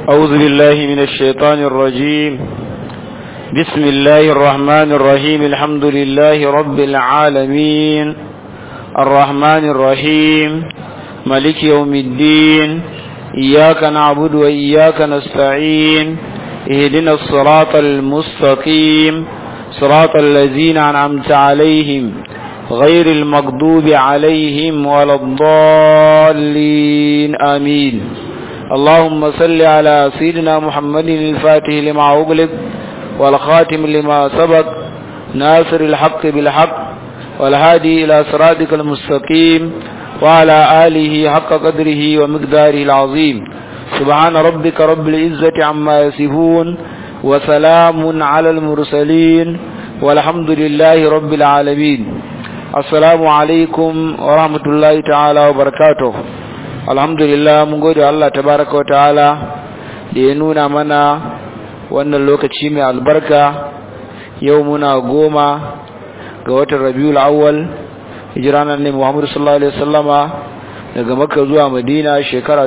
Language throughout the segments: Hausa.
أعوذ بالله من الشيطان الرجيم بسم الله الرحمن الرحيم الحمد لله رب العالمين الرحمن الرحيم ملك يوم الدين إياك نعبد وإياك نستعين اهدنا الصراط المستقيم صراط الذين أنعمت عليهم غير المغضوب عليهم ولا الضالين آمين اللهم صل على سيدنا محمد الفاتح لما أغلق والخاتم لما سبق ناصر الحق بالحق والهادي إلى صراطك المستقيم وعلى آله حق قدره ومقداره العظيم سبحان ربك رب العزة عما يصفون وسلام على المرسلين والحمد لله رب العالمين السلام عليكم ورحمة الله تعالى وبركاته alhamdulillah mun gode Allah tabaraka wa ta'ala da ya nuna mana wannan lokaci mai albarka yau muna goma ga watan rabiul awwal hijira nan ne Muhammad sallallahu alaihi wasallama daga Makka zuwa Madina shekara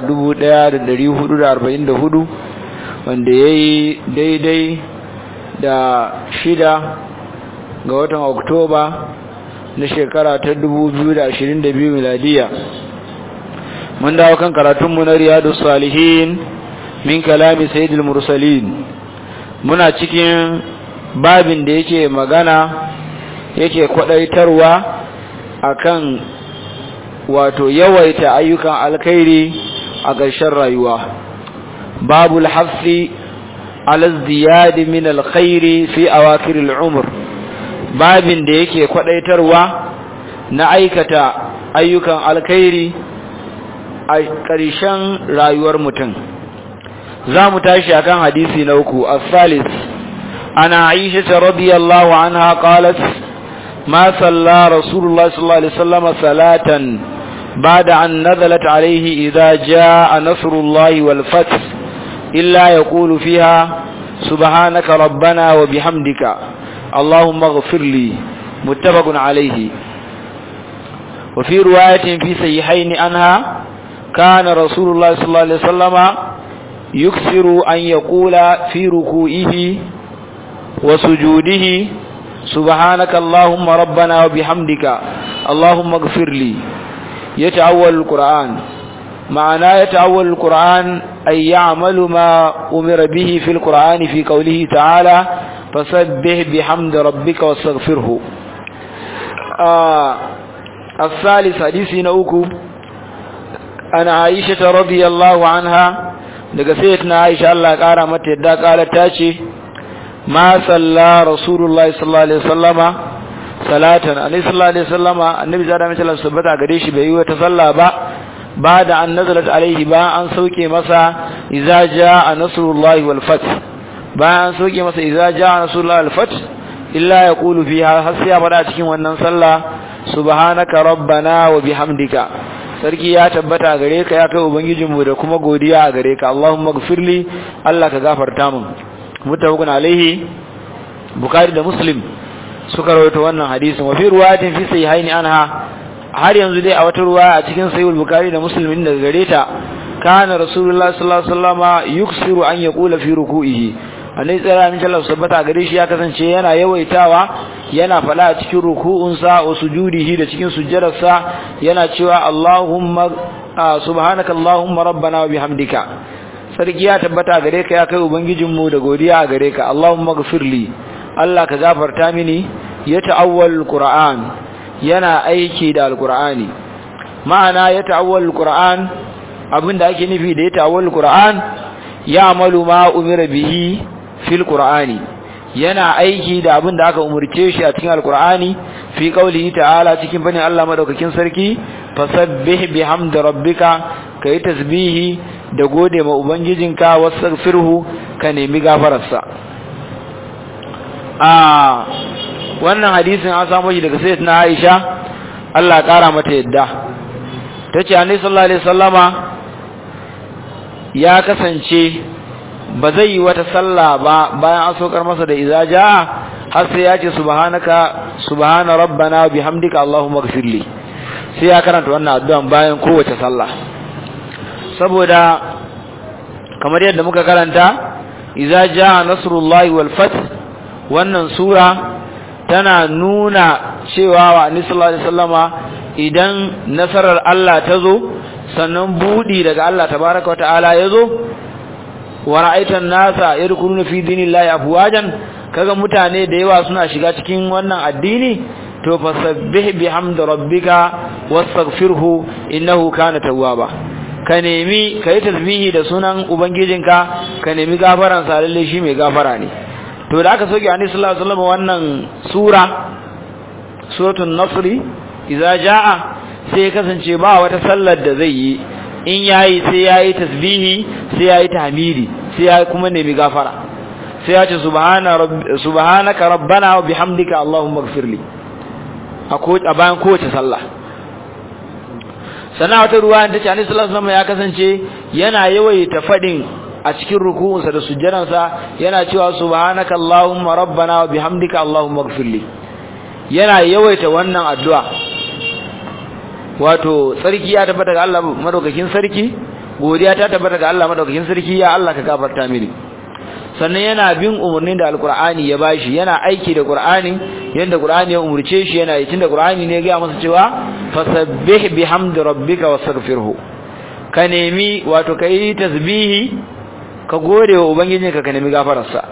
1444 wanda yayi daidai da shida ga watan Oktoba na shekara ta 2022 miladiya mun dawo kan karatunmu na riyadu salihin min kalami sayyidul mursalin muna cikin babin da yake magana yake kwadaitarwa akan wato yawaita ayyukan alkhairi a ƙarshen rayuwa babul hafsi ala ziyad min alkhairi fi awakir al'umr babin da yake kwadaitarwa na aikata ayyukan alkhairi a ƙarshen rayuwar mutum za mu tashi akan hadisi na uku as-salis ana aisha radiyallahu anha qalat ma salla rasulullah sallallahu alaihi wasallam salatan ba'da an nazalat alayhi idha jaa nasrullahi wal fath illa yaqulu fiha subhanaka rabbana wa bihamdika allahumma ighfir li muttafaqun alayhi وفي رواية في صحيحين عنها كان رسول الله صلى الله عليه وسلم يكثر أن يقول في ركوئه وسجوده سبحانك اللهم ربنا وبحمدك اللهم اغفر لي يتأول القرآن معنى يتأول القرآن أي يعمل ما أمر به في القرآن في قوله تعالى فسبح بحمد ربك واستغفره آه الثالث حديث نوكو an aisha radiyallahu anha daga sayyidatina aisha Allah kara mata yadda kala ta ce ma salla rasulullahi sallallahu alaihi wasallama salatan annabi sallallahu alaihi wasallama annabi zada mai sallallahu sabbata gare shi bai yi wata salla ba ba da an nazalat alaihi ba an sauke masa idza jaa nasrullahi wal fath ba an sauke masa idza jaa nasrullahi wal fath illa yaqulu fiha har sai ya fada cikin wannan sallah subhanaka rabbana wa bihamdika sarki ya tabbata gare ka ya kai ubangijinmu da kuma godiya a gare ka Allahumma gfirli Allah ka gafarta min mutafaqun alaihi bukhari da muslim suka rawaito wannan hadisin wa fi riwayatin fi sahihaini anha har yanzu dai a wata ruwaya a cikin sahih bukhari da muslim din daga gare ta kana rasulullahi sallallahu alaihi wasallama yuksiru an yaqula fi ruku'ihi annabi tsara min Allah sabbata gare shi ya kasance yana yawaitawa yana fada a cikin ruku'unsa wa sujudihi da cikin sujjadarsa yana cewa Allahumma subhanaka Allahumma rabbana wa bihamdika sarki ya tabbata gare ka ya kai ubangijinmu da godiya a gare ka Allahumma ghfirli Allah ka gafarta mini ya ta'awwal alquran yana aiki da alqurani ma'ana ya ta'awwal alquran abinda ake nufi da ya ta'awwal alquran ya amalu ma umira bihi fil qur'ani yana aiki da abin da aka umurce shi a cikin alqur'ani fi qaulihi ta'ala cikin bani Allah madaukakin sarki fasabbih bihamdi rabbika kai tasbihi da gode ma ubangijinka wastaghfirhu ka nemi gafararsa a wannan hadisin an samu shi daga sayyidatina Aisha Allah ya kara mata yadda tace annabi sallallahu alaihi wasallama ya kasance ba zai yi wata sallah ba bayan an sokar masa da iza jaa har sai ya ce subhanaka subhana rabbana bihamdika allahumma ighfirli sai ya karanta wannan addu'an bayan kowace sallah saboda kamar yadda muka karanta idza jaa nasrullahi wal fath wannan sura tana nuna cewa wa annabi sallallahu alaihi wasallama idan nasarar Allah ta zo sannan budi daga Allah tabaaraka wa ta'ala ya zo wa ra'aitan nasa yadkhuluna fi dinillahi afwajan kaga mutane da yawa suna shiga cikin wannan addini to fasabbih bihamdi rabbika wastaghfirhu innahu kana tawwaba ka nemi kai tasbihi da sunan ubangijinka ka nemi gafaran sa lalle shi mai gafara ne to da aka soke annabi sallallahu alaihi wasallam wannan sura suratul nasr idza jaa sai kasance ba wata sallar da zai yi in yayi sai yayi tasbihi sai yayi tahmidi sai yayi kuma nemi gafara sai ya ce subhana rabbi subhanaka rabbana wa bihamdika allahumma ighfirli a bayan kowace sallah sana wata ruwa ta ce annabi sallallahu alaihi ya kasance yana yawaita fadin a cikin ruku'unsa da sujjadansa yana cewa subhanaka allahumma rabbana wa bihamdika allahumma ighfirli yana yawaita wannan addu'a wato sarki ya tabbata ga Allah madaukakin sarki godiya ta tabbata ga Allah madaukakin sarki ya Allah ka gafarta mini sannan yana bin umarnin da alkur'ani ya bashi yana aiki da qur'ani yanda qur'ani ya umurce shi yana yi tunda qur'ani ne ya ga masa cewa fasabbih bihamdi rabbika wastaghfirhu ka nemi wato kai tasbihi ka gode wa ubangijinka ka nemi gafararsa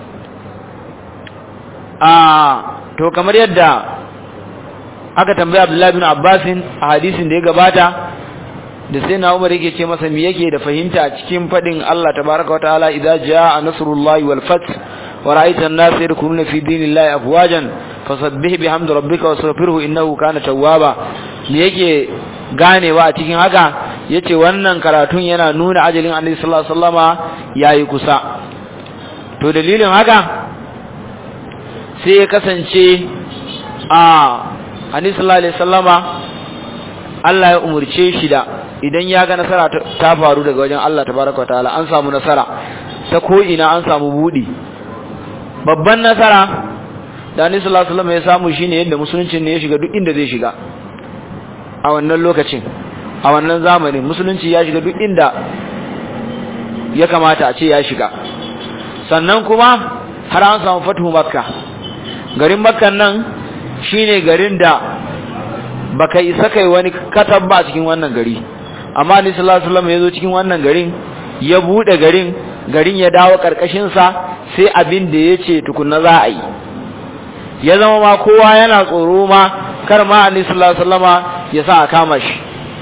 a to kamar yadda aka tambaya Abdullahi bin Abbas a hadisin da ya gabata da sai na Umar yake ce masa me yake da fahimta cikin fadin Allah tabaaraka wataala idza jaa nasrullahi wal fath wa ra'aita an-nasa yadkhuluna fi dinillahi afwajan fasabbih bihamdi rabbika wastaghfirhu innahu kana tawwaba me yake ganewa a cikin haka yace wannan karatun yana nuna ajalin Annabi sallallahu alaihi wasallama yayi kusa to dalilin haka sai ya kasance a Annabi sallallahu alaihi wasallama Allah ya umurce shi da idan ya ga nasara ta faru daga wajen Allah tabaraka ta'ala an samu nasara ta ko ina an samu budi babban nasara da Annabi sallallahu alaihi wasallam ya samu shine yadda musulunci ne ya shiga duk inda zai shiga a wannan lokacin a wannan zamanin musulunci ya shiga duk inda ya kamata a ce ya shiga sannan kuma har an samu fatuhu makka garin makkan nan shine garin da baka isa kai wani katab ba cikin wannan gari amma ni sallallahu alaihi wasallam yazo cikin wannan garin ya bude garin garin ya dawo karkashin sa sai abin da yace tukunna za a yi ya zama ma kowa yana tsoro ma kar ma annabi sallallahu alaihi wasallama ya sa a kama shi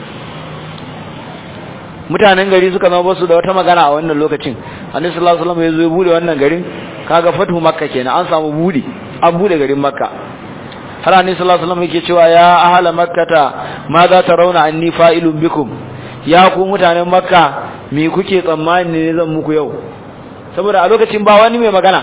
mutanen gari suka zama basu da wata magana a wannan lokacin annabi sallallahu alaihi wasallam yazo ya bude wannan garin kaga fatu makka kenan an samu bude an bude garin makka har annabi sallallahu alaihi wasallam yake cewa ya ahla makkata ma za ta rauna anni fa'ilun bikum ya ku mutanen makka me kuke tsammani ne zan muku yau saboda a lokacin ba wani mai magana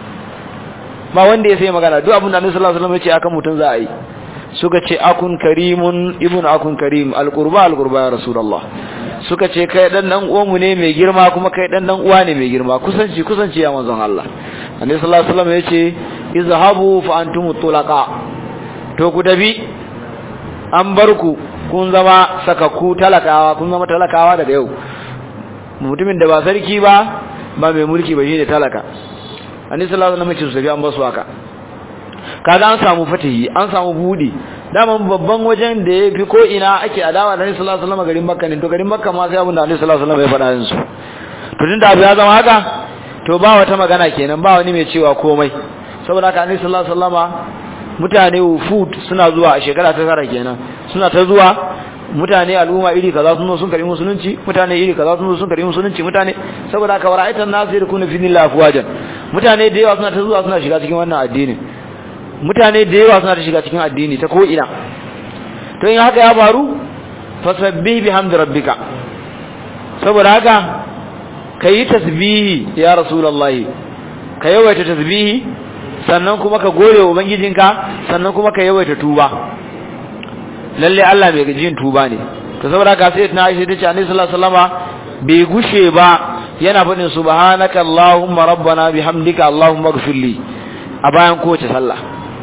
ba wanda ya sai magana duk abin da annabi sallallahu alaihi wasallam ya ce akan mutun za a yi suka ce akun karimun ibnu akun karim alqurba alqurba ya rasulullah suka ce kai dan dan uwanmu ne mai girma kuma kai dan dan uwa ne mai girma kusanci kusanci ya manzon Allah annabi sallallahu alaihi wasallam ya ce izhabu fa antum tulaqa to ku dabi an bar ku kun zama sakakku talakawa kun zama talakawa daga yau mutumin da ba sarki ba ba mai mulki ba shine talaka annabi sallallahu alaihi wasallam ya ce an basu haka kaga an samu fatihi an samu budi daman babban wajen da ya fi ko ina ake adawa da Annabi sallallahu alaihi wasallam garin Makka ne to garin Makka ma sai abin da Annabi sallallahu alaihi wasallam ya faɗa yansu to tunda abu ya zama haka to ba wata magana kenan ba wani mai cewa komai saboda haka Annabi sallallahu alaihi wasallama mutane wufud suna zuwa a shekara ta tara kenan suna ta zuwa mutane al'umma iri kaza sun zo sun karbi musulunci mutane iri kaza sun zo sun karbi musulunci mutane saboda haka wara'aitan nasu yakunu fi dillahi afwajan mutane da yawa suna ta zuwa suna shiga cikin wannan addini mutane da yawa suna ta shiga cikin addini ta ko ina to in haka ya faru fasabbih bihamdi rabbika saboda haka kayi tasbihi ya rasulullahi ka yawaita tasbihi sannan kuma ka gode wa ubangijinka sannan kuma ka yawaita tuba lalle Allah mai gajin tuba ne to saboda haka sai na Aisha tace Annabi sallallahu alaihi wasallama bai gushe ba yana faɗin subhanaka allahumma rabbana bihamdika allahumma ighfirli a bayan kowace sallah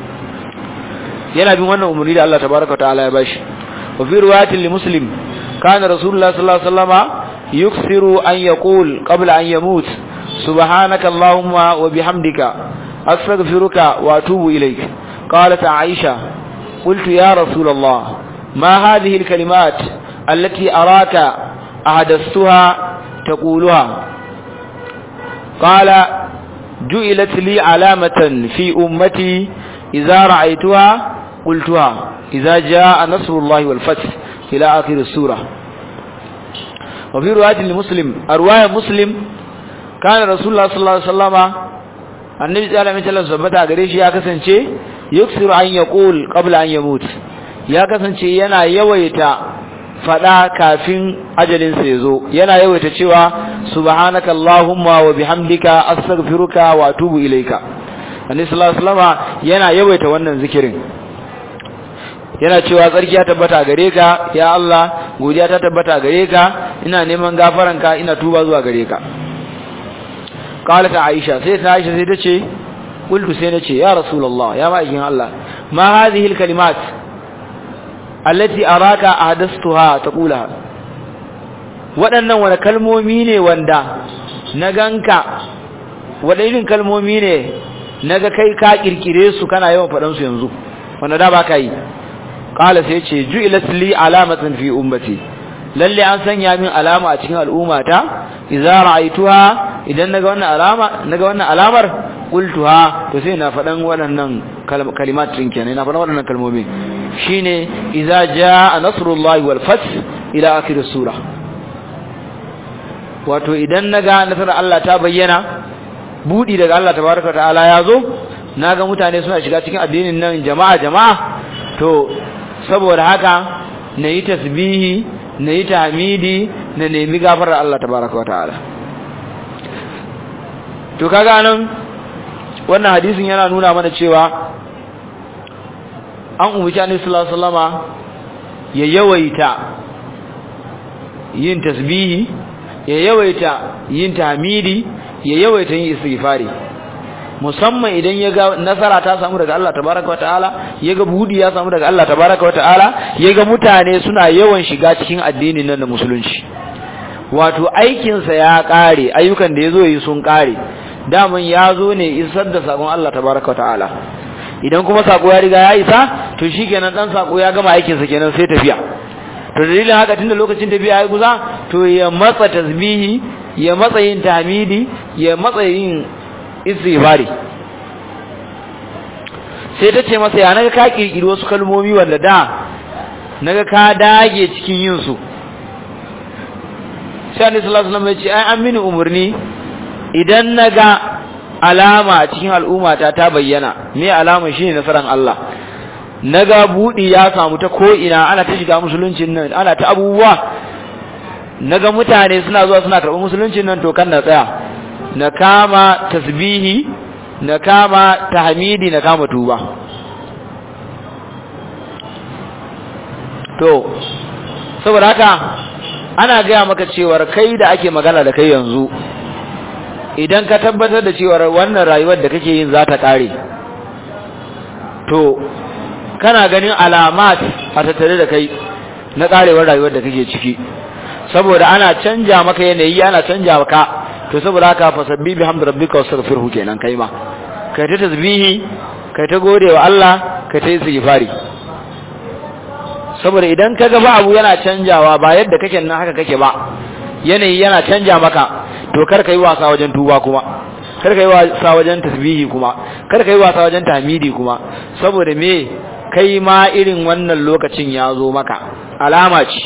yana bin wannan umarni da Allah tabaraka ta'ala ya bashi wa fi riwayatin li muslim kana rasulullah sallallahu alaihi wasallama يكثر أن يقول قبل أن يموت سبحانك اللهم وبحمدك أستغفرك وأتوب إليك قالت عائشة قلت يا رسول الله ما هذه الكلمات التي أراك أحدثتها تقولها قال جئلت لي علامة في أمتي إذا رأيتها قلتها إذا جاء نصر الله والفتح إلى آخر السورة وفي رواية لمسلم أرواية مسلم كان رسول الله صلى الله عليه وسلم النبي صلى الله عليه وسلم ثبت gare shi ya kasance yuksiru an yaqul qabla an yamut ya kasance yana yawaita fada kafin ajalin sa yazo yana yawaita cewa subhanaka allahumma wa bihamdika astaghfiruka wa atubu ilaika annabi sallallahu alaihi wasallam yana yawaita wannan zikirin yana cewa tsarki ya tabbata gare ka ya Allah godiya ta tabbata gare ka ina neman gafaranka ina tuba zuwa gare ka qalat aisha sai ta aisha sai ta ce qultu sai nace ya rasulullah ya ma'aikin Allah ma hadhihi alkalimat allati araka ahdathtuha taqulaha waɗannan wani kalmomi ne wanda na ganka waɗannan irin kalmomi ne naga kai ka kirkire su kana yawan faɗan su yanzu wanda da ba ka yi qala sai ce ju'ilat li alamatan fi ummati lalle an sanya min alama a cikin al'ummata idza ra'aituha idan naga wannan alama naga wannan alamar qultuha to sai na fadan waɗannan kalimat din kenan na fadan waɗannan kalmomi shine idza jaa nasrullahi wal fath ila akhir sura wato idan naga nasarar Allah ta bayyana budi daga Allah tabaraka ta'ala yazo naga mutane suna shiga cikin addinin nan jama'a jama'a to saboda haka na yi tasbihi na yi tahmidi na nemi gafarar Allah tabaraka wa ta'ala to kaga nan wannan hadisin yana nuna mana cewa an umarci annabi sallallahu alaihi wasallama ya yawaita yin tasbihi ya yawaita yin tahmidi ya yawaita yin istighfari musamman idan ya ga nasara ta samu daga Allah tabaraka wa ta'ala ya ga budi ya samu daga Allah tabaraka wa ta'ala ya ga mutane suna yawan shiga cikin addinin nan da musulunci wato aikinsa ya kare ayyukan da ya zo yi sun kare daman ya zo ne isar da sakon Allah tabaraka wa ta'ala idan kuma sako ya riga ya isa to shikenan dan sako ya gama aikinsa kenan sai tafiya to dalilin haka tunda lokacin tafiya ya kusa to ya matsa tasbihi ya matsa yin tahmidi ya matsa yin istighfari sai ta ce masa ya naga ka kirkiri wasu kalmomi wanda da naga ka dage cikin yin su sai annabi sallallahu alaihi wasallam ya ce ai an mini umurni idan naga alama cikin al'ummata ta bayyana me alama shine nasaran Allah naga budi ya samu ta ko ina ana ta shiga musuluncin nan ana ta abubuwa naga mutane suna zuwa suna karɓar musuluncin nan to kan na tsaya na kama tasbihi na kama tahmidi na kama tuba to saboda haka ana gaya maka cewar kai da ake magana da kai yanzu idan ka tabbatar da cewar wannan rayuwar da kake yin za ta kare to kana ganin alamat a tattare da kai na karewar rayuwar da kake ciki saboda ana canja maka yanayi ana canja maka to saboda haka fasabbi bihamdi rabbika wastaghfirhu kenan kai ma kai ta tasbihi kai ta gode wa Allah kai ta istighfari saboda idan ka ga ba abu yana canjawa ba yadda kake nan haka kake ba yanayi yana canja maka to kar ka yi wasa wajen tuba kuma kar ka yi wasa wajen tasbihi kuma kar ka yi wasa wajen tahmidi kuma saboda me kai ma irin wannan lokacin ya zo maka alama ce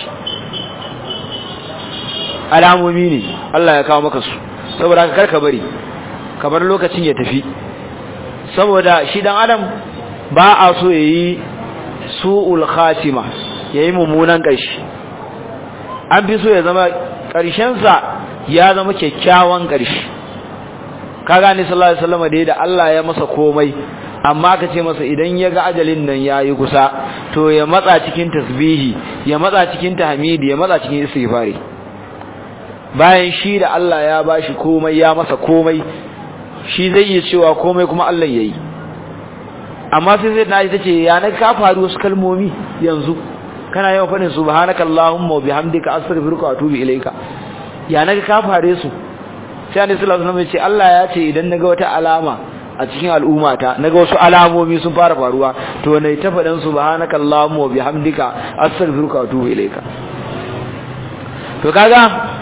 alamomi ne Allah ya kawo maka su saboda haka kar ka bari ka bar lokacin ya tafi saboda shi dan adam ba a so yayi su'ul khatima yayi mummunan ƙarshe an fi so ya zama ƙarshensa ya zama kyakkyawan ƙarshe kaga ni sallallahu alaihi wasallam da da Allah ya masa komai amma ka ce masa idan ya ga ajalin nan yayi kusa to ya matsa cikin tasbihi ya matsa cikin tahmidi ya matsa cikin istighfari bayan shi da Allah ya bashi komai ya masa komai shi zai iya cewa komai kuma Allah yayi amma sai sai na ita ce ya na ka faru wasu kalmomi yanzu kana yawan faɗin subhanaka allahumma wa bihamdika astaghfiruka wa atubu ilayka ya naga ka fare su sai annabi sallallahu alaihi wasallam ya ce Allah ya ce idan naga wata alama a cikin al'ummata naga wasu alamomi sun fara faruwa to ne ta fadan subhanakallahumma wa bihamdika astaghfiruka wa atubu ilaika to kaga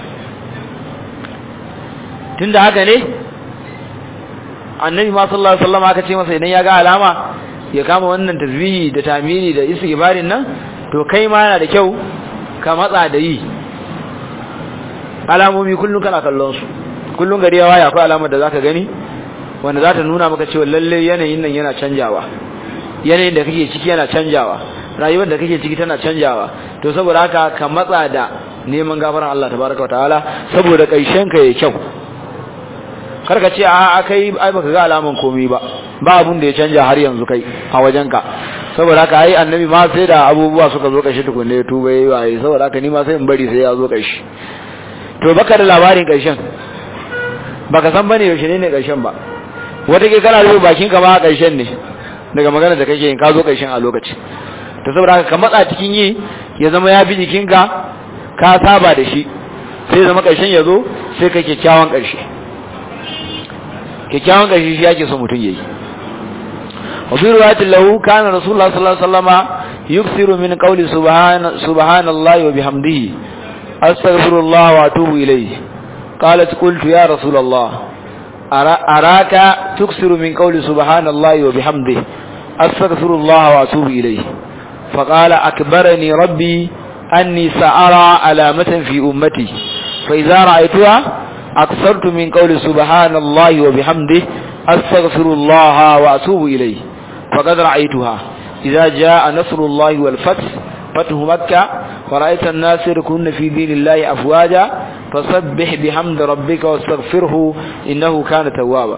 tunda haka ne annabi ma sallallahu alaihi wasallam aka ce masa idan ya ga alama ya kama wannan tasbihi da tamini da istighfarin nan to kai ma yana da kyau ka matsa da yi alamomi kullun kana kallon su kullun gari ya waya akwai alamar da zaka gani wanda za ta nuna maka cewa lalle yanayin nan yana canjawa yanayin da kake ciki yana canjawa rayuwar da kake ciki tana canjawa to saboda haka ka matsa da neman gafaran Allah tabaraka wa ta'ala saboda kaishen ka yayi kyau karka ce a kai ai baka ga alaman komai ba ba abun da ya canja har yanzu kai a wajenka saboda haka ai annabi ma sai da abubuwa suka zo kashi tukunne ya tuba yayi waye saboda haka ni ma sai in bari sai ya zo kashi to baka da labarin karshen baka san bane yaushe ne ne karshen ba wata ke kana rufe bakin ka ma a karshen ne daga magana da kake yin ka zo karshen a lokaci to saboda haka ka matsa cikin yi ya zama ya bi jikinka ka saba da shi sai zama karshen ya zo sai ka kyakkyawan karshe kyakkyawan ƙarshe shi yake so mutum yayi wa bi riwayatin lahu kana rasulullah sallallahu alaihi wasallama yuksiru min qawli subhana subhanallahi wa bihamdihi astaghfirullah wa atubu ilayhi qalat qultu ya rasulullah araka tuksiru min qawli subhanallahi wa bihamdihi astaghfirullah wa atubu ilayhi فقال أكبرني ربي أني سأرى علامة في أمتي فإذا رأيتها أكثرت من قول سبحان الله وبحمده أستغفر الله وأتوب إليه فقد رأيتها إذا جاء نصر الله والفتح فتح مكة ورأيت الناس يركون في دين الله أفواجا فسبح بحمد ربك واستغفره إنه كان توابا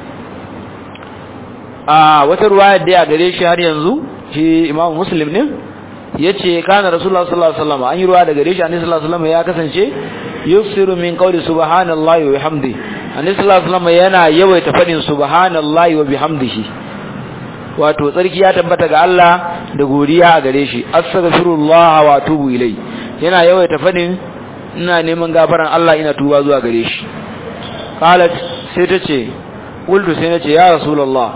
آه وترواية دي أقريش هل ينزو في إمام مسلم ne yace kana rasulullah sallallahu alaihi wasallam an yi ruwa daga rishi annabi sallallahu alaihi wasallam ya kasance yusiru min qawli subhanallahi wa bihamdi annabi sallallahu alaihi wasallam yana yawaita fadin subhanallahi wa bihamdihi wato tsarki ya tabbata ga Allah da godiya a gare shi astaghfirullah wa atubu ilai yana yawaita fadin ina neman gafaran Allah ina tuba zuwa gare shi qalat sai ta ce qultu sai nace ya rasulullah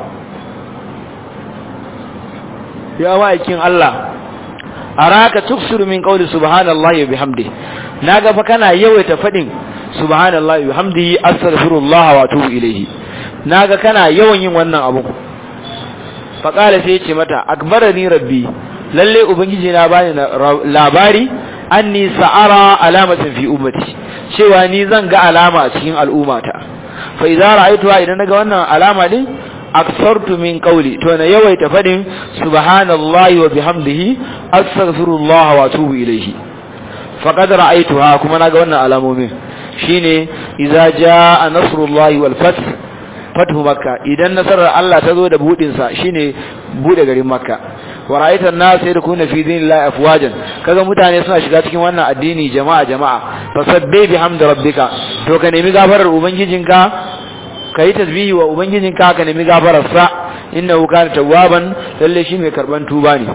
ya ma'aikin Allah araka tuksiru min qawli subhanallahi wa bihamdi naga fa kana yawaita fadin subhanallahi wa bihamdihi astaghfirullah wa atubu ilayhi naga kana yawan yin wannan abu fa qala sai yace mata akbarani rabbi lalle ubangiji na bani labari anni sa'ara alamatan fi ummati cewa ni zan ga alama a cikin al'ummata fa idza ra'aytuha idan naga wannan alama din aksartu min qawli to na yawaita fadin subhanallahi wa bihamdihi astaghfirullah wa atubu ilayhi faqad ra'aytuha kuma naga wannan alamomin shine idza jaa nasrullahi wal fath fathu makka idan nasarar Allah ta zo da budin sa shine bude garin makka wa ra'aita an-nas yadkhuluna fi dinillahi afwajan kaga mutane suna shiga cikin wannan addini jama'a jama'a fasabbih bihamdi rabbika to ka nemi gafarar ubangijinka ka yi tasbihi wa ubangijinka ka nemi gafararsa innahu kana tawwaban lalle shi mai karban tuba ne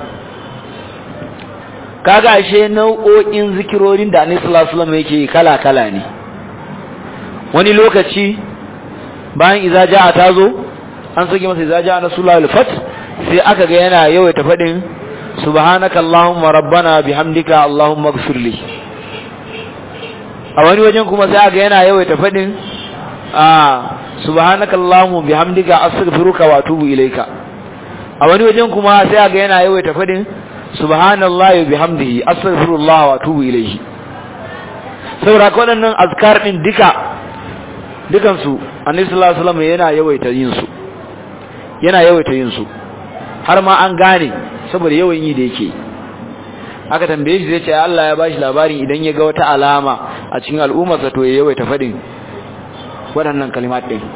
kaga ashe nau'o'in zikirorin da Annabi sallallahu alaihi wasallam yake kala kala ne wani lokaci bayan idza jaa tazo an sake masa idza jaa nasrullahi al-fath sai aka ga yana yawaita fadin subhanaka allahumma rabbana bihamdika allahumma ighfirli a wani wajen kuma sai aka yana yawaita fadin a subhanaka allahumma bihamdika astaghfiruka wa atubu ilayka a wani wajen kuma sai ga yana yawaita fadin subhanallahi bihamdihi astaghfirullah wa atubu ilayhi saboda ko wadannan azkar din duka dukan su annabi sallallahu alaihi wasallam yana yawaita yin su yana yawaita yin su har ma an gane saboda yawan yi da yake aka tambaye shi zai ce Allah ya bashi labarin idan ya ga wata alama a cikin al'ummarsa to ya yawaita fadin waɗannan kalimat ɗin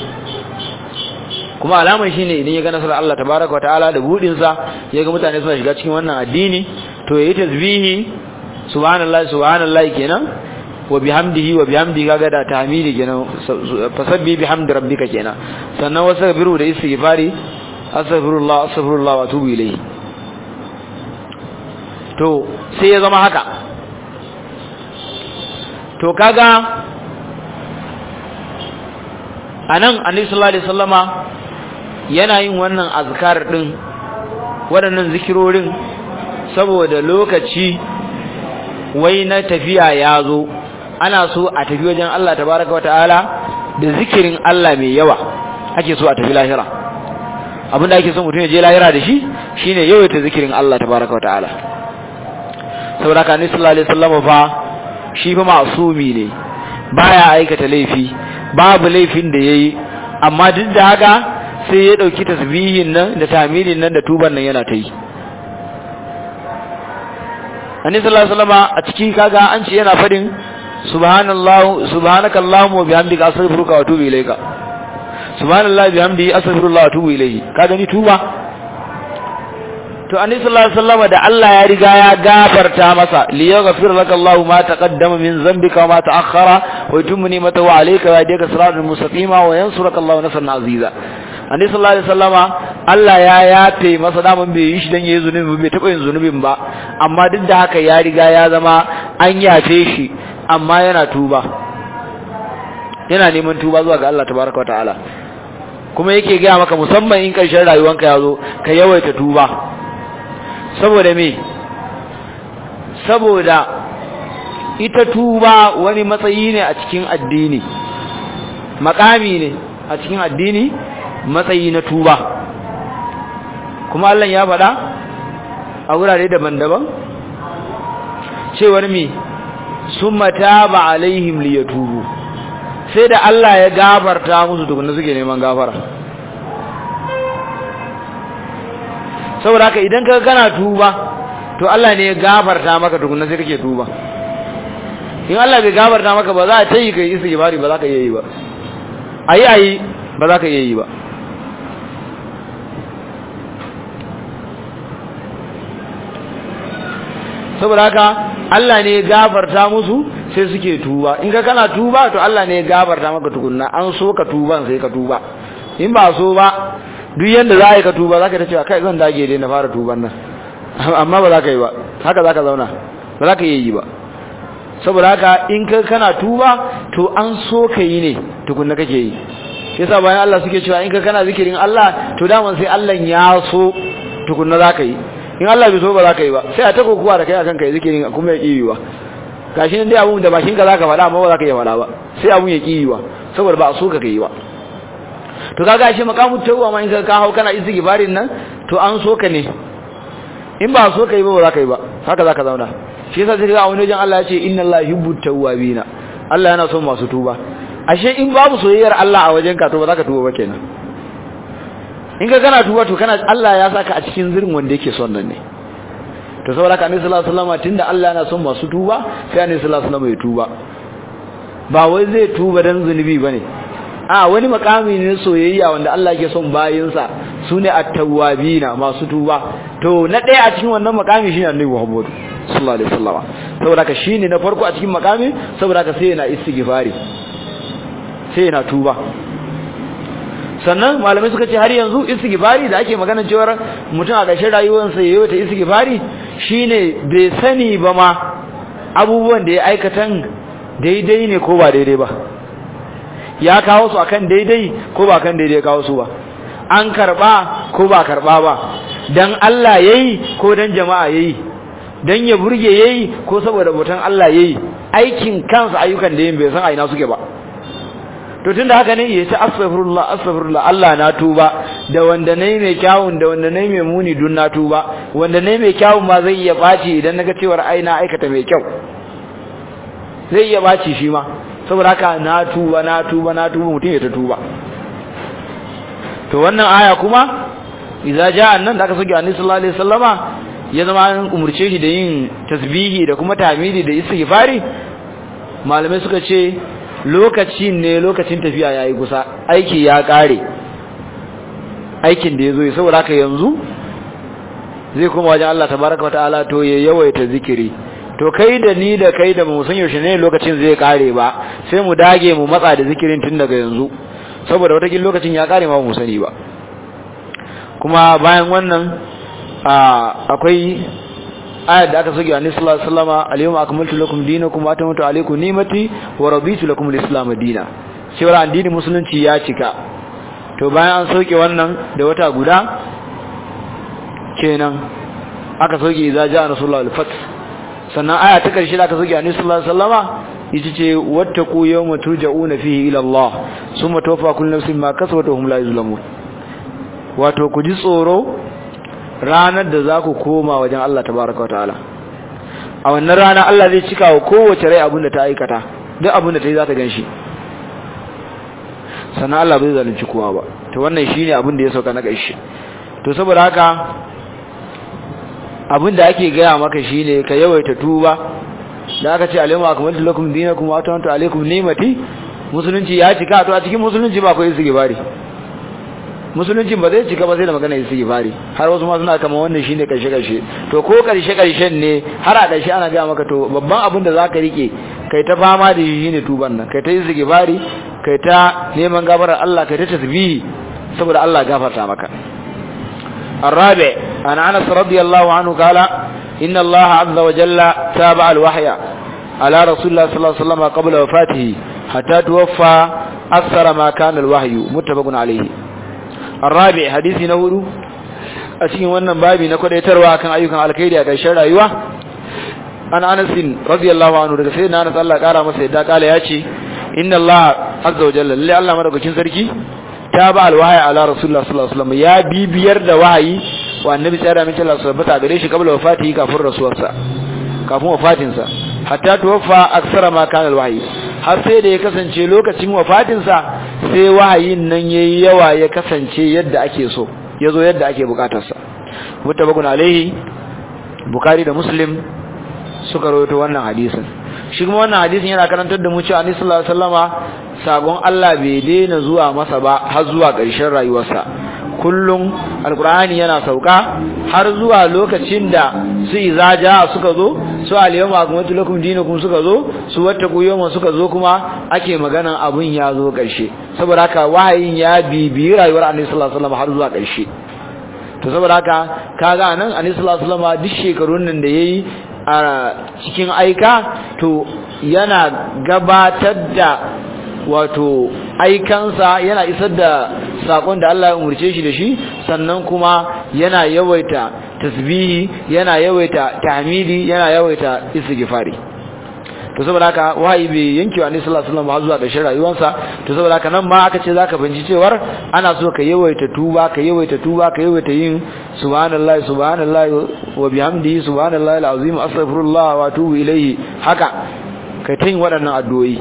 kuma alamar shi ne idan ya ga nasarar Allah tabaraka wata'ala da buɗinsa ya ga mutane suna shiga cikin wannan addini to ya yi tasbihi subhanallah subhanallah kenan wa bihamdihi wa bihamdihi kaga da tahmidi kenan fasabbi bihamdi rabbika kenan sannan wasabiru da istighfari astaghfirullah astaghfirullah wa atubu ilayhi to sai ya zama haka to kaga anan annabi sallallahu alaihi wasallama yana yin wannan azkar din waɗannan zikirorin saboda lokaci wai na tafiya ya zo ana so a tafi wajen Allah tabaraka wata'ala da zikirin Allah mai yawa ake so a tafi lahira abinda ake so mutum ya je lahira da shi shine yawaita zikirin Allah tabaraka wata'ala saboda ka sallallahu alaihi wasallam fa shi fa masumi ne baya aikata laifi babu laifin da yayi amma duk da haka sai ya dauki tasbihin nan da tamilin nan da tuban nan yana ta yi annabi sallallahu alaihi wasallam a cikin kaga an ce yana fadin subhanallahu subhanakallahumma wa bihamdika astaghfiruka wa atubu ilayka subhanallahi bihamdihi astaghfirullah wa atubu ilayhi ka gani tuba to annabi sallallahu alaihi wasallam da Allah ya riga ya gafarta masa li yaghfir laka Allahu ma taqaddama min dhanbika wa ma ta'akhkhara wa yutimma ni'matahu alayka wa yahdika siratan mustaqima wa yansuruka Allahu nasran aziza annabi sallallahu alaihi wasallama Allah ya yafe masa daman bai yi shi dan yayi zunubi bai taba yin zunubin ba amma duk da haka ya riga ya zama an yafe shi amma yana tuba yana neman tuba zuwa ga Allah tabaraka wa ta'ala kuma yake gaya maka musamman in karshen rayuwanka ya zo ka yawaita tuba saboda me saboda ita tuba wani matsayi ne a cikin addini makami ne a cikin addini matsayi na tuba kuma Allah ya faɗa a wurare daban-daban cewar me summa taba alaihim liyatubu sai da Allah ya gafarta musu tukunna suke neman gafara saboda haka idan ka kana tuba to Allah ne ya gafarta maka tukunna sai kake tuba in Allah bai gafarta maka ba za a tayi kai istighfari ba za ka yi ba ayi ayi ba za ka yi ba saboda haka Allah ne ya gafarta musu sai suke tuba in ka kana tuba to Allah ne ya gafarta maka tukunna an so ka tuban sai ka tuba in ba so ba duk yanda za a yi ka tuba za ka ta cewa kai zan dage dai na fara tuban nan amma ba za ka yi ba haka za ka zauna ba za ka yi ba saboda haka in ka kana tuba to an so ka yi ne tukunna kake yi yasa bayan Allah suke cewa in ka kana zikirin Allah to daman sai Allah ya so tukunna za ka yi in Allah bai so ba za ka yi ba sai a ta kokuwa da kai akan kai zikirin kuma ya ƙi ba gashi nan dai abun da bakin ka zaka faɗa amma ba za ka iya faɗa ba sai abun ya ƙi ba saboda ba a so ka kai ba to kaga shi makamu tawwa ma in ka ka hau kana istighfarin nan to an so ka ne in ba so ka yi ba ba za ka yi ba haka za ka zauna shi yasa sai ga wani wajen Allah ya ce inna Allah yuhibbu tawwabina Allah yana son masu tuba ashe in babu soyayyar Allah a wajen ka to ba za ka tuba ba kenan in ka kana tuba to kana Allah ya saka a cikin zirin wanda yake son nan ne to saboda ka annabi sallallahu alaihi wasallam tunda Allah yana son masu tuba sai annabi sallallahu alaihi wasallam ya tuba ba wai zai tuba dan zunubi bane a wani makami ne soyayya wanda Allah yake son bayinsa sune at-tawwabina masu tuba to na ɗaya a cikin wannan makami shine annabi Muhammad sallallahu alaihi wasallam saboda ka shine na farko a cikin makami saboda ka sai yana istighfari sai yana tuba sannan malamai suka ce har yanzu istighfari da ake magana cewa mutum a ƙarshen rayuwarsa yayi wata istighfari shine bai sani ba ma abubuwan da ya aikatan daidai ne ko ba daidai ba ya kawo su akan daidai ko ba kan daidai kawo su ba an karba ko ba karba ba dan Allah yayi ko dan jama'a yayi dan ya burge yayi ko saboda botan Allah yayi aikin kansa ayyukan da yin bai san a ina suke ba to tunda haka ne yace astaghfirullah astaghfirullah Allah na tuba da wanda nayi mai kyawun da wanda nayi mai muni dun na tuba wanda nayi mai kyawun ma zai iya baci idan naga cewar ai na aikata mai kyau zai iya baci shi ma saboda haka na tuba na tuba na tuba mutum ya ta tuba to wannan aya kuma idza jaa nan da aka soke annabi sallallahu alaihi wasallama ya zama an umurce shi da yin tasbihi da kuma tahmidi da istighfari malamai suka ce lokacin ne lokacin tafiya yayi kusa aiki ya kare aikin da yazo saboda haka yanzu zai kuma wajen Allah tabaraka wataala to ya yawaita zikiri to kai da ni da kai da mu san yaushe ne lokacin zai kare ba sai mu dage mu matsa da zikirin tun daga yanzu saboda wata lokacin ya kare ma mu sani ba kuma bayan wannan akwai ayat da aka soke annabi sallallahu alaihi wasallama al-yawma akmaltu lakum dinakum wa atamamtu alaykum ni'mati wa raditu lakum al-islam dinan cewa addinin musulunci ya cika to bayan an soke wannan da wata guda kenan aka soke idza ja'a rasulullahi al-fath sannan aya ta karshe da aka soke annabi sallallahu alaihi wasallama ita ce wattaqu yawma turja'una fihi ila Allah summa tuwaffa kullu nafsin ma kasabat wa hum la yuzlamun wato ku ji tsoro ranar da za ku koma wajen Allah tabaraka wataala a wannan rana Allah zai cika wa kowace rai abin da ta aikata duk abin da ta yi za ta ganshi sannan Allah bai zalunci kowa ba to wannan shine abin da ya sauka na ƙarshe to saboda haka abin da ake gaya maka shine ka yawaita tuba da aka ce alaykum akmaltu lakum dinakum wa atamtu alaykum ni'mati musulunci ya cika to a cikin musulunci ba ko istighfari musulunci ba zai cika ba sai da magana istighfari har wasu ma suna kama wannan shine karshe karshe to ko karshe karshen ne har a karshe ana ga maka to babban abin da zaka rike kai ta fama da shi shine tuban nan kai ta istighfari kai ta neman gafarar Allah kai ta tasbihi saboda Allah gafarta maka الرابع عن انس رضي الله عنه قال ان الله عز وجل تابع الوحي على رسول الله صلى الله عليه وسلم قبل وفاته حتى توفى اكثر ما كان الوحي متفق عليه الرابع حديث نور a cikin wannan babi na kwadaitarwa kan ayyukan alkhairi a ƙarshen rayuwa an Anas radiyallahu anhu daga sayyidina Anas Allah kara masa yadda kala yace inna Allah azza wa jalla lillahi Allah madaukakin sarki ta ba alwahi ala rasulullah sallallahu alaihi wasallam ya bibiyar da wahayi wa annabi sallallahu alaihi wasallam tabbata gare shi kabla wafatihi kafin rasuwarsa kafin wafatinsa hatta tuwaffa aksara ma kana alwahyi har sai da ya kasance lokacin wafatinsa sai wahayin nan yayi yawa ya kasance yadda ake so yazo yadda ake bukatarsa mutabakun alaihi bukhari da muslim suka rawaito wannan hadisin shi kuma wannan hadisin yana karantar da mu cewa annabi sallallahu alaihi wasallama sagon Allah bai daina zuwa masa ba har zuwa ƙarshen rayuwarsa kullum alkur'ani yana sauka har zuwa lokacin da su izaja suka zo su alyawma akmaltu lakum dinakum suka zo su wattaqu yawma suka zo kuma ake maganan abun ya zo ƙarshe saboda haka wahayin ya bibiyi rayuwar annabi sallallahu alaihi wasallam har zuwa ƙarshe to saboda haka kaga nan annabi sallallahu alaihi wasallam duk shekarun nan da yayi a cikin aika to yana gabatar da wato aikansa yana isar da sakon da Allah ya umurce shi da shi sannan kuma yana yawaita tasbihi yana yawaita tahmidi yana yawaita istighfari to saboda haka wahayi bai yanke wa Annabi sallallahu alaihi wasallam zuwa ƙarshen rayuwarsa to saboda haka nan ma aka ce zaka binci cewar ana so ka yawaita tuba ka yawaita tuba ka yawaita yin subhanallahi subhanallahi wa bihamdihi subhanallahi alazim astaghfirullah wa atubu ilayhi haka kai ta yin waɗannan addu'o'i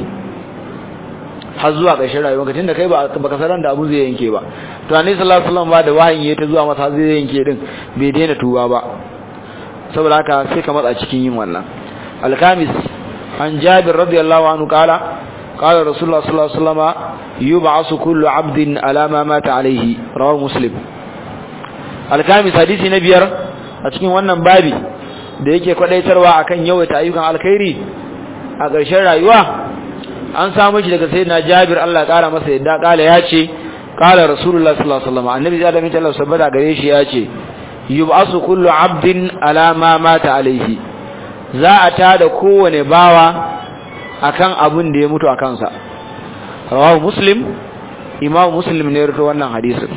har zuwa ƙarshen rayuwar ka tunda kai ba baka san da abu zai yanke ba to annabi sallallahu alaihi wasallam ba da wahayin ya ta zuwa masa zai yanke din bai daina tuba ba saboda haka sai ka matsa cikin yin wannan alkamis an jabir radiyallahu anhu qala qala rasulullah sallallahu alaihi wasallam yub'asu kullu 'abdin ala ma mata alayhi rawahu muslim alkamis hadisi na biyar a cikin wannan babi da yake kwadaitarwa akan yawaita ayyukan alkhairi a ƙarshen rayuwa an samu shi daga sayyidina Jabir Allah kara masa yadda kala yace kala Rasulullah sallallahu alaihi wasallam annabi da da Allah sabada gare shi yace yub'asu kullu 'abdin ala ma mata alaihi za a tada kowane bawa akan abun da ya mutu a kansa rawahu muslim imam muslim ne rawaito wannan hadisin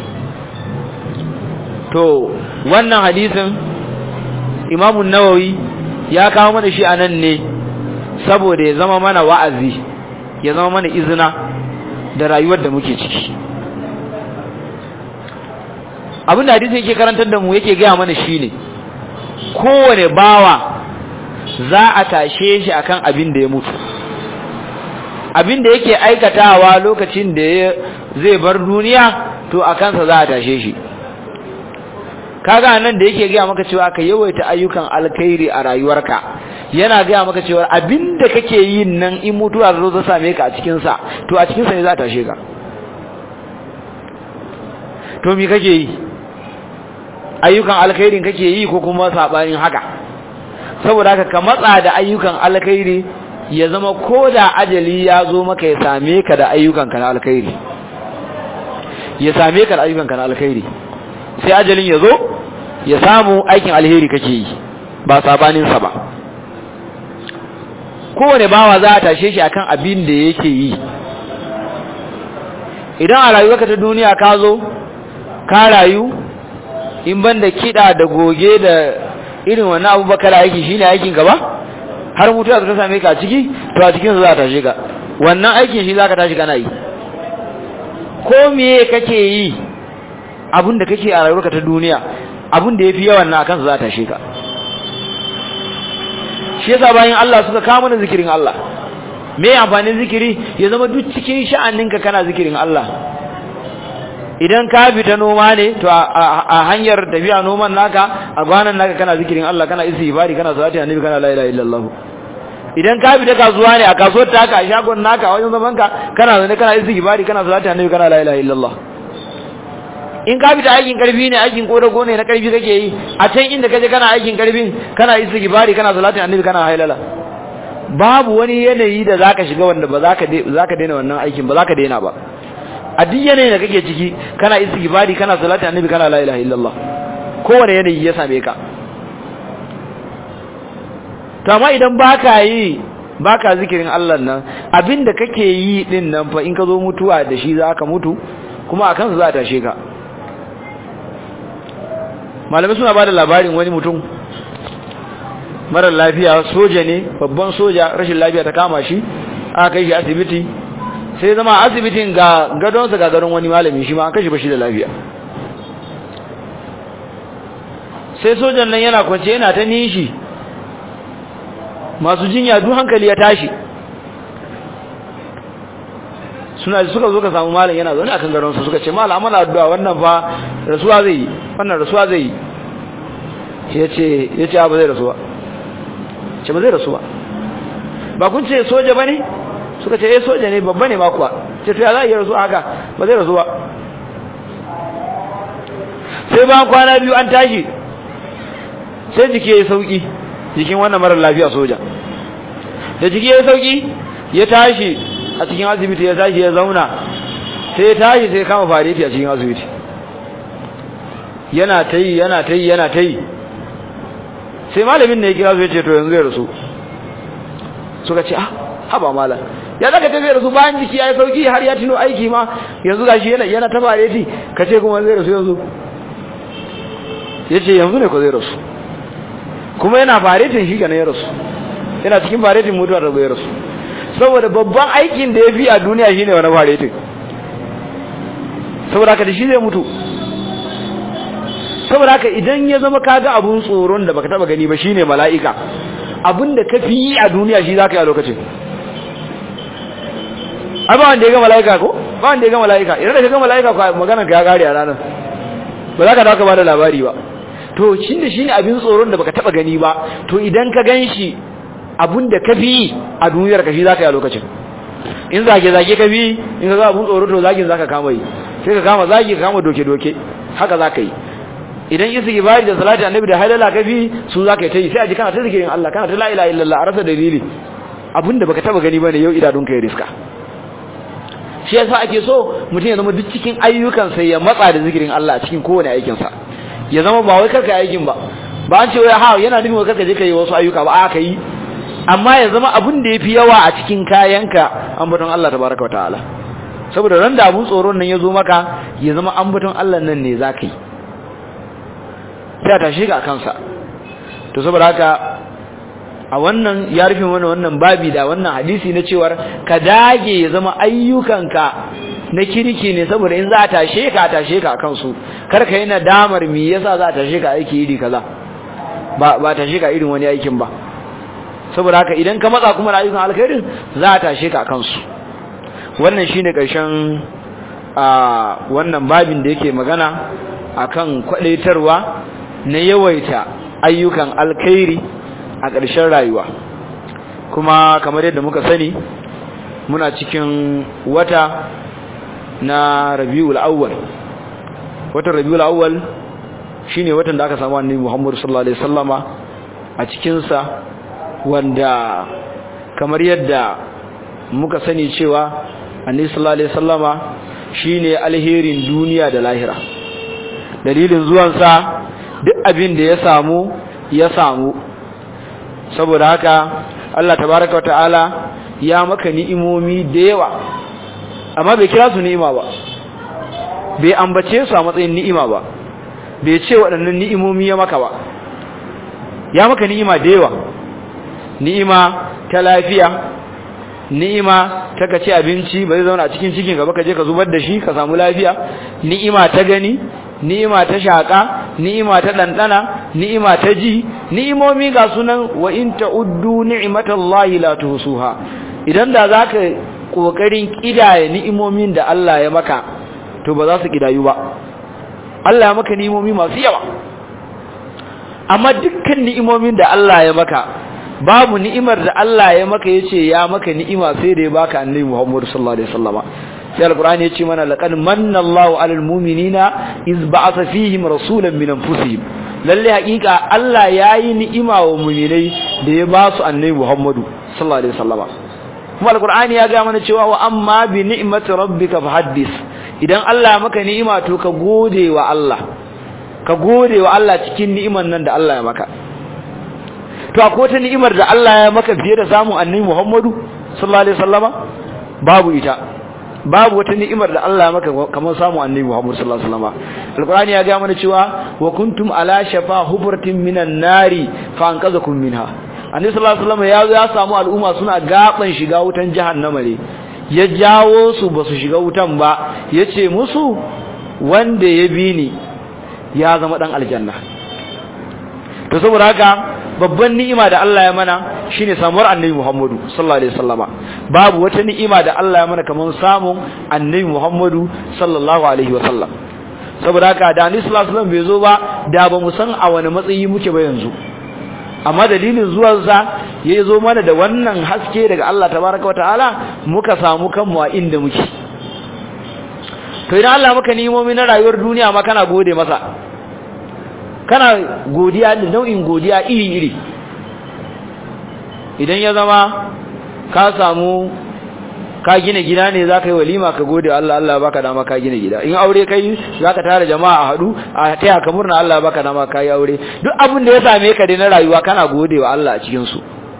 to wannan hadisin imam an-nawawi ya kawo mana shi anan ne saboda ya zama mana wa'azi ya zama mana izina da rayuwar da muke ciki abin da hadisi yake karantar da mu yake gaya mana shine kowane bawa za a tashe shi akan abin da ya mutu abin da yake aikatawa lokacin da zai bar duniya to a kansa za a tashe shi kaga nan da yake gaya maka cewa ka yawaita ayyukan alkhairi a rayuwarka yana gaya maka cewa abinda kake yin nan in mutuwa zo ta same ka a cikin sa to a cikin sa ne za ta tashe ka to me kake yi ayyukan alkhairin kake yi ko kuma sabanin haka saboda haka ka matsa da ayyukan alkhairi ya zama koda ajali ya zo maka ya same ka da ayyukan ka na alkhairi ya same ka da ayyukan ka na alkhairi sai ajalin ya zo ya samu aikin alheri kake yi ba sabaninsa ba kowane bawa za a tashe shi akan abin da yake yi idan a rayuwarka ta duniya ka zo ka rayu in ban da kiɗa da goge da irin wani abubakar aiki shine aikin ka ba har mutuwa ta same ka a ciki to a cikin za a tashe ka wannan aikin shi za ka tashi kana yi ko me kake yi abin da kake a rayuwarka ta duniya abin da ya fi yawan na a kansa za a tashe ka shi yasa bayan Allah suka kama mana zikirin Allah me amfanin zikiri ya zama duk cikin sha'aninka kana zikirin Allah idan ka fita noma ne to a hanyar tafiya noman naka a gwanan naka kana zikirin Allah kana istighfari kana salati annabi kana la ilaha illallah idan ka fita kasuwa ne a kasuwar taka a shagon naka a wajen zaman ka kana zane kana istighfari kana salati annabi kana la ilaha illallah in ka fita aikin karfi ne aikin kodago ne na karfi kake yi a can inda kaje kana aikin karfin kana istighfari kana salati annabi kana hailala babu wani yanayi da zaka shiga wanda ba zaka zaka daina wannan aikin ba zaka daina ba a duk yanayin da kake ciki kana istighfari kana salati annabi kana la ilaha illallah kowane yanayi ya same ka to amma idan baka yi baka zikirin Allah nan abinda kake yi din nan fa in ka zo mutuwa da shi zaka mutu kuma akan su za ta tashe ka malamai suna bada labarin wani mutum mara lafiya soja ne babban soja rashin lafiya ta kama shi aka kai shi asibiti sai zama asibitin ga gadonsa ga gadon wani malami shi ma an kashe bashi da lafiya sai sojan nan yana kwance yana ta nishi masu jinya duk hankali ya tashi suna suka zo ka samu malam yana zaune akan gadonsa suka ce malam amana addu'a wannan fa rasuwa zai yi wannan rasuwa zai yi yace yace ba zai rasuwa ce ba zai rasuwa ba kun ce soja bane suka ce eh soja ne babba ne ma kuwa ce to ya za a yi rasu haka ba zai rasu ba sai bayan kwana biyu an tashi sai jiki ya yi sauki jikin wannan marar lafiya soja da jiki ya yi sauki ya tashi a cikin asibiti ya tashi ya zauna sai ya tashi sai kama fareti a cikin asibiti yana ta yi yana ta yi yana ta yi sai malamin ne ya kira su ya ce to yanzu ya rasu suka ce ah haba malam ya zaka tafi da su bayan jiki yayi sauki har ya tuno aiki ma yanzu gashi yana yana ta fareti kace kuma zai rasu yanzu yace yanzu ne ko zai rasu kuma yana faretin shi kana ya rasu yana cikin faretin mutuwa da zai rasu saboda babban aikin da yafi a duniya shine wani faretin saboda haka da shi zai mutu saboda haka idan ya zama kaga abun tsoron da baka taba gani ba shine mala'ika abinda ka fi yi a duniya shi zaka yi a lokacin ai ba wanda ya ga mala'ika ko ba wanda ya ga mala'ika idan ka ga mala'ika ko maganar ka ya kare a ranar ba za ka dawo ka bada labari ba to shin da shine abin tsoron da baka taba gani ba to idan ka ganshi abun da ka fi a duniyar ka shi zaka yi a lokacin in zage zage ka fi in ka ga abun tsoro to zagin zaka kama yi sai ka kama zagi ka kama doke doke haka zaka yi idan istighfari da salati annabi da halala ka fi su zaka yi ta yi sai a ji kana ta zikirin Allah kana ta la ilaha illallah a rasa dalili abinda baka taba gani bane yau idanun ka ya riska shi yasa ake so mutum ya zama duk cikin ayyukansa ya matsa da zikirin Allah cikin kowane aikinsa ya zama ba wai karka aikin ba ba an ce wai ha yana nufin wai karka je ka yi wasu ayyuka ba aka yi amma ya zama abin da yafi yawa a cikin kayanka ambaton Allah tabaraka wataala saboda ran da abun tsoron nan ya zo maka ya zama ambaton Allah nan ne zaka yi sai ta shiga kansa to saboda haka a wannan ya rufe mana wannan babi da wannan hadisi na cewar ka dage ya zama ayyukanka na kirki ne saboda in za a tashe ka tashe ka akan su kar ka yi nadamar me yasa za a tashe ka aiki iri kaza ba ba tashe ka irin wani aikin ba saboda haka idan ka matsa kuma da ayyukan alkhairin za a tashe ka akan su wannan shine karshen a wannan babin da yake magana akan kwadaitarwa na yawaita ayyukan alkhairi a ƙarshen rayuwa kuma kamar yadda muka sani muna cikin wata na rabiul awwal watan rabiul awwal shine watan da aka samu annabi Muhammad sallallahu alaihi wasallama a cikin sa wanda kamar yadda muka sani cewa annabi sallallahu alaihi wasallama shine alherin duniya da lahira dalilin zuwan sa duk abin da ya samu ya samu saboda haka Allah tabaraka wata'ala ya maka ni'imomi da yawa amma bai kira su ni'ima ba bai ambace su a matsayin ni'ima ba bai ce waɗannan ni'imomi ya maka ba ya maka ni'ima da yawa ni'ima ta lafiya ni'ima ta ka ci abinci ba zai zauna a cikin cikin ka ba ka je ka zubar da shi ka samu lafiya ni'ima ta gani ni'ima ta shaka ni'ima ta dandana ni'ima ta ji ni'imomi ga sunan wa in ta'uddu ni'matallahi la tuhsuha idan da zaka kokarin kidaya ni'imomin da Allah ya maka to ba za su kidayu ba Allah ya maka ni'imomi masu yawa amma dukkan ni'imomin da Allah ya maka babu ni'imar da Allah ya maka yace ya maka ni'ima sai da ya baka annabi Muhammad sallallahu alaihi wasallama sai alqur'ani yace mana laqad manna Allahu 'alal mu'minina iz ba'atha fihim rasulan min anfusihim lalle haƙiƙa Allah yayi ni'ima wa mu'minai da ya ba su annabi Muhammad sallallahu alaihi wasallama kuma alqur'ani ya ga mana cewa wa amma bi ni'mati rabbika fahaddis idan Allah maka ni'ima to ka gode wa Allah ka gode wa Allah cikin ni'iman nan da Allah ya maka to akwai wata ni'imar da Allah ya maka fiye da samun annabi Muhammadu sallallahu alaihi wasallama babu ita babu wata ni'imar da Allah ya maka kamar samun annabi Muhammadu sallallahu alaihi wasallama alqur'ani ya ga mana cewa wa kuntum ala shafa hubratin minan nari fa anqazakum minha annabi sallallahu alaihi wasallama ya ya samu al'umma suna gaban shiga wutan jahannama ne ya jawo su ba su shiga wutan ba yace musu wanda ya bi ni ya zama dan aljanna to saboda haka babban ni'ima da Allah ya mana shine samuwar annabi Muhammadu sallallahu alaihi wasallama babu wata ni'ima da Allah ya mana kaman samun annabi Muhammadu sallallahu alaihi wasallam saboda haka da annabi sallallahu alaihi wasallam bai zo ba da ba mu san a wani matsayi muke ba yanzu amma dalilin zuwansa ya zo mana da wannan haske daga Allah tabaraka wa ta'ala muka samu kanmu a inda muke to idan Allah maka ni'imomi na rayuwar duniya ma kana gode masa kana godiya da nau'in godiya iri-iri idan ya zama ka samu ka gina gida ne za ka yi walima ka gode Allah Allah baka dama ka gina gida in aure kai za ka tara jama'a a haɗu a taya ka murna Allah baka dama ka yi aure duk abin da ya same ka dai na rayuwa kana gode wa Allah a cikinsu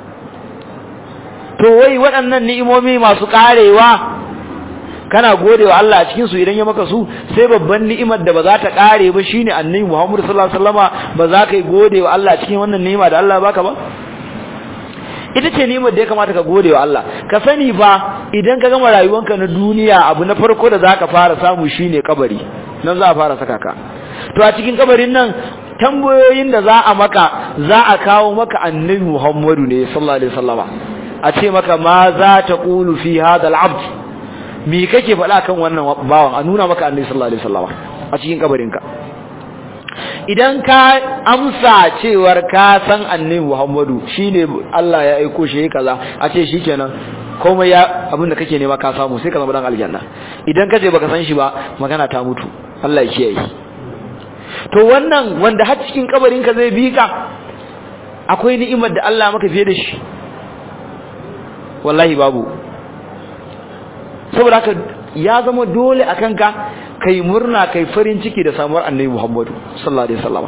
to wai waɗannan ni'imomi masu ƙarewa kana gode wa Allah a cikin su idan ya maka su sai babban ni'imar da ba za ta kare ba shine annabi Muhammad sallallahu alaihi wasallama ba za ka yi gode wa Allah cikin wannan ni'ima da Allah baka ba ita ce ni'imar da ya kamata ka gode wa Allah ka sani ba idan ka gama rayuwanka na duniya abu na farko da zaka fara samu shine kabari nan za a fara saka ka to a cikin kabarin nan tambayoyin da za a maka za a kawo maka annabi Muhammadu ne sallallahu alaihi wasallama a ce maka ma za ta qulu fi hadha al-abd me kake faɗa kan wannan bawan a nuna maka annabi sallallahu alaihi wasallam a cikin kabarinka idan ka amsa cewar ka san annabi Muhammadu shine Allah ya aiko shi kaza a ce shikenan komai ya abin da kake nema ka samu sai ka zama dan aljanna idan kace baka san shi ba magana ta mutu Allah ya kiyaye to wannan wanda har cikin kabarinka zai bi ka akwai ni'imar da Allah maka fiye da shi wallahi babu saboda haka ya zama dole a kanka kai murna kai farin ciki da samuwar annabi Muhammadu sallallahu alaihi wasallama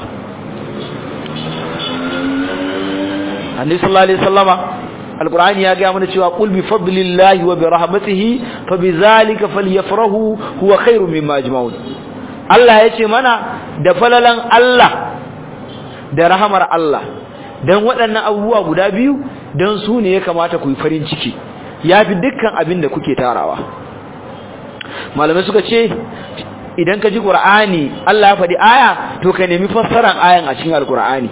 annabi sallallahu alaihi wasallama alqur'ani ya ga mana cewa qul bi fadlillahi wa bi rahmatihi fa bi zalika falyafrahu huwa khairu mimma ajma'un Allah yace mana da falalan Allah da rahamar Allah dan waɗannan abubuwa guda biyu dan su ne ya kamata ku yi farin ciki ya fi dukkan abin da kuke tarawa malamai suka ce idan ka ji ƙur'ani Allah ya faɗi aya to ka nemi fassaran ayan a cikin alƙur'ani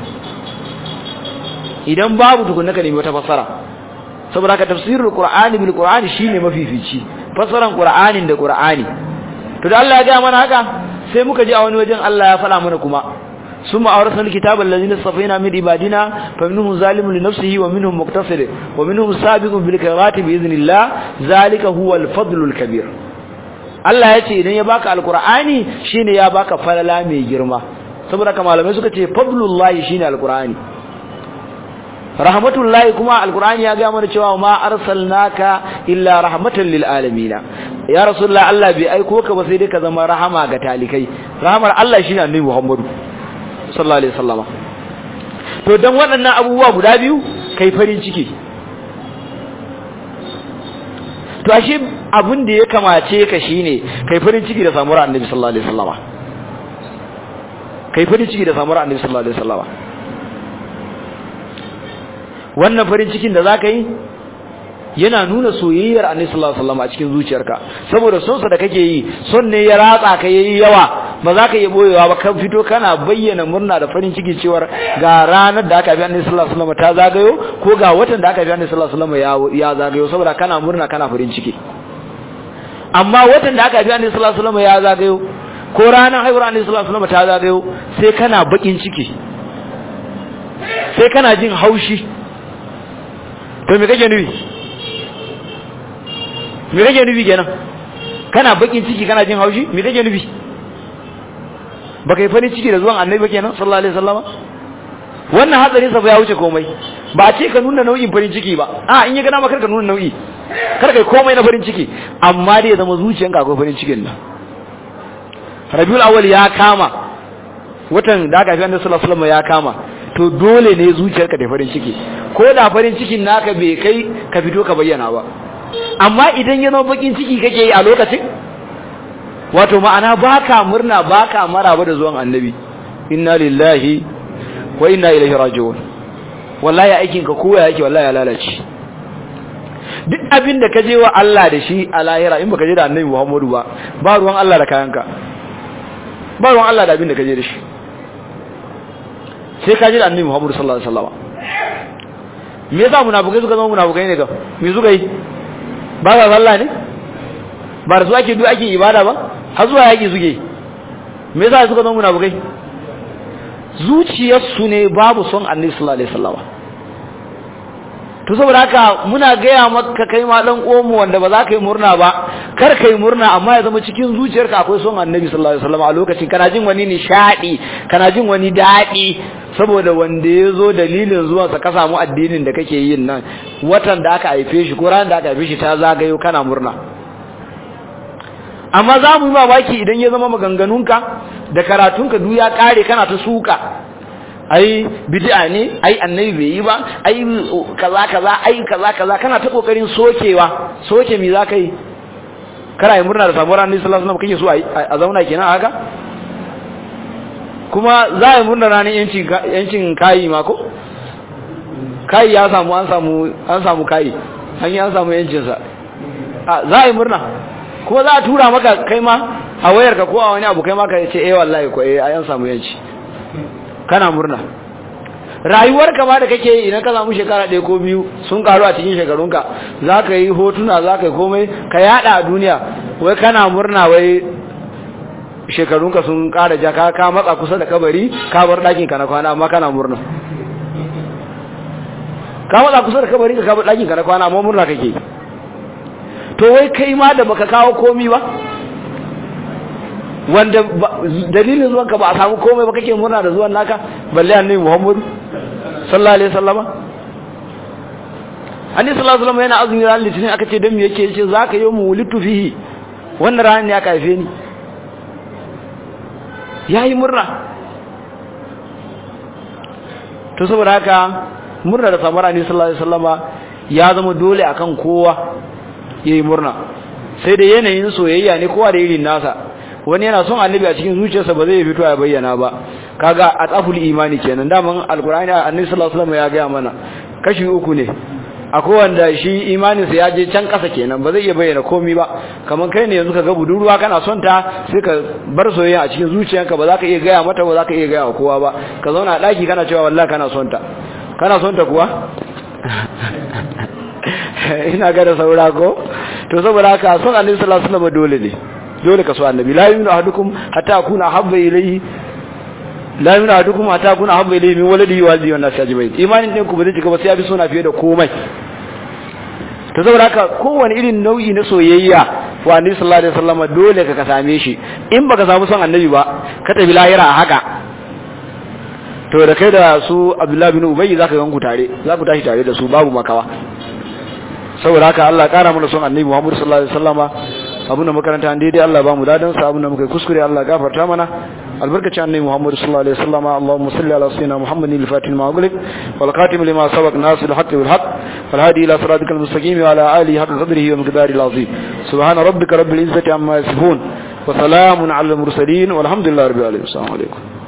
idan babu tukunna ka nemi wata fassara saboda ka tafsirul qur'ani bil qur'ani shine mafifici fassaran qur'anin da qur'ani to da Allah ya ga mana haka sai muka ji a wani wajen Allah ya faɗa mana kuma ثم أورثنا الكتاب الذين اصطفينا من عبادنا فمنهم ظالم لنفسه ومنهم مقتصد ومنهم سابق بالخيرات بإذن الله ذلك هو الفضل الكبير Allah ya ce idan ya baka alkur'ani shine ya baka falala mai girma saboda kamar malamai suka ce fadlullahi shine alkur'ani rahmatullahi kuma alkur'ani ya ga mana cewa ma arsalnaka illa rahmatan lil alamin ya rasulullah Allah bai aiko ka ba sai dai ka zama rahama ga talikai rahamar Allah shine annabi Muhammadu sallallahu alaihi wasallama to dan waɗannan abubuwa guda biyu kai farin ciki to ashe abin da ya kamace ka shine kai farin ciki da samuwar annabi sallallahu alaihi wasallama kai farin ciki da samuwar annabi sallallahu alaihi wasallama wannan farin cikin da zaka yi yana nuna soyayyar annabi sallallahu alaihi wasallama a cikin zuciyarka saboda son sa da kake yi son ne ya ratsa ka yayi yawa ba za ka iya boyewa ba kan fito kana bayyana murna da farin ciki cewar ga ranar da aka bi annabi sallallahu alaihi wasallama ta zagayo ko ga watan da aka bi annabi sallallahu alaihi wasallama ya zagayo saboda kana murna kana farin ciki amma watan da aka bi annabi sallallahu alaihi wasallama ya zagayo ko ranar haihuwar annabi sallallahu alaihi wasallama ta zagayo sai kana bakin ciki sai kana jin haushi to me kake nufi me kake nufi kenan kana bakin ciki kana jin haushi me kake nufi baka yi farin ciki da zuwan annabi ba kenan sallallahu alaihi wasallama wannan hatsarin sa ya wuce komai ba a ce ka nuna nau'in farin ciki ba a in ya gana maka ka nuna nau'i kar kai komai na farin ciki amma dai ya zama zuciyanka akwai farin cikin nan Rabiul Awwal ya kama watan da aka fi annabi sallallahu alaihi wasallama ya kama to dole ne zuciyarka ta farin ciki ko da farin cikin naka bai kai ka fito ka bayyana ba amma idan ya zama bakin ciki kake yi a lokacin wato ma'ana baka murna baka maraba da zuwan annabi inna lillahi wa inna ilaihi raji'un wallahi aikin ka koya yake wallahi ya lalace duk abin da kaje wa Allah da shi a lahira in baka je da annabi Muhammadu ba ba ruwan Allah da kayanka ba ruwan Allah da abin da kaje da shi sai kaje da annabi Muhammadu sallallahu alaihi wasallam me yasa munafikai suka zama munafikai ne ga me suka yi ba za sallah ne ba da su ake duk ake ibada ba har zuwa yaki suke me yasa suka zama munafikai zuciyarsu ne babu son annabi sallallahu alaihi wasallam to saboda haka muna gaya maka kai ma dan uwanmu wanda ba za ka yi murna ba kar ka yi murna amma ya zama cikin zuciyarka akwai son annabi sallallahu alaihi wasallam a lokacin kana jin wani nishadi kana jin wani dadi saboda wanda ya zo dalilin zuwansa ka samu addinin da kake yin nan watan da aka haife shi ko ran da aka haife shi ta zagayo kana murna amma za mu yi mamaki idan ya zama maganganunka da karatunka duk ya kare kana ta suka ai bid'a ne ai annabi bai yi ba ai kaza kaza ai kaza kaza kana ta kokarin sokewa soke me zaka yi kana yi murna da samuwar annabi sallallahu alaihi wasallam kake so a zauna kenan haka kuma za a yi murna ranar yancin yancin kayi ma ko kayi ya samu an samu an samu kayi an yi an samu yancin sa za a yi murna kuma za a tura maka kai ma a wayarka ko a wani abu kai ma ka ce eh wallahi ko eh an samu yanci kana murna rayuwarka ma da kake yi idan ka samu shekara ɗaya ko biyu sun karu a cikin shekarunka za ka yi hotuna za ka yi komai ka yada a duniya wai kana murna wai shekarunka sun ƙara ja ka ka matsa kusa da kabari ka bar ɗakin ka na kwana amma kana murna ka matsa kusa da kabari ka bar ɗakin ka na kwana amma murna kake to wai kai ma da baka kawo komi ba wanda dalilin zuwan ka ba a samu komai ba kake murna da zuwan naka balle annabi Muhammad sallallahu alaihi wasallama annabi sallallahu alaihi wasallama yana azumi ran litinin aka ce dan me yake yace zaka yi mu wulitu fihi wannan ran ne aka haife ni yayi murna to saboda haka murna da samar annabi sallallahu alaihi wasallama ya zama dole akan kowa yayi murna sai da yanayin soyayya ne kowa da irin nasa wani yana son annabi a cikin zuciyarsa ba zai fito ya bayyana ba kaga ataful imani kenan daman alqur'ani annabi sallallahu alaihi wasallam ya ga mana kashi uku ne akwai wanda shi imanin sa ya je can kasa kenan ba zai iya bayyana komai ba kaman kai ne yanzu kaga budurwa kana son ta sai ka bar soyayya a cikin zuciyarka ba za ka iya gaya mata ba za ka iya gaya wa kowa ba ka zauna a daki kana cewa wallahi kana son ta kana son ta kuwa ina ga da saura ko to saboda haka son annabi sallallahu alaihi wasallam dole ne dole ka so annabi la yu'minu ahadukum hatta akuna habba ilayhi la yu'minu ahadukum hatta akuna habba ilayhi min waladihi wa waldihi wan nasi ajma'in imanin din ku ba zai cika ba sai ya bi sona fiye da komai to saboda haka kowane irin nau'i na soyayya wa annabi sallallahu alaihi wasallam dole ka ka same shi in baka samu son annabi ba ka tafi lahira a haka to da kai da su Abdullah bin Ubay zaka ganku tare za ku tashi tare da su babu makawa saboda haka Allah kara mana son annabi Muhammad sallallahu alaihi wasallama abin da makaranta an daidai Allah ba mu ladan sa abin da muka kuskure Allah gafarta mana albarkaci annabi Muhammad sallallahu alaihi wasallam Allahumma salli ala sayyidina Muhammadin al-fatih ma ughliq wal khatim lima sabaq nasir al-haqq bil haqq wal hadi ila siratikal mustaqim wa ala alihi haqq qadrihi wa miqdarihi al-azim subhana rabbika rabbil izzati amma yasifun wa salamun ala al-mursalin walhamdulillahi rabbil alamin assalamu alaikum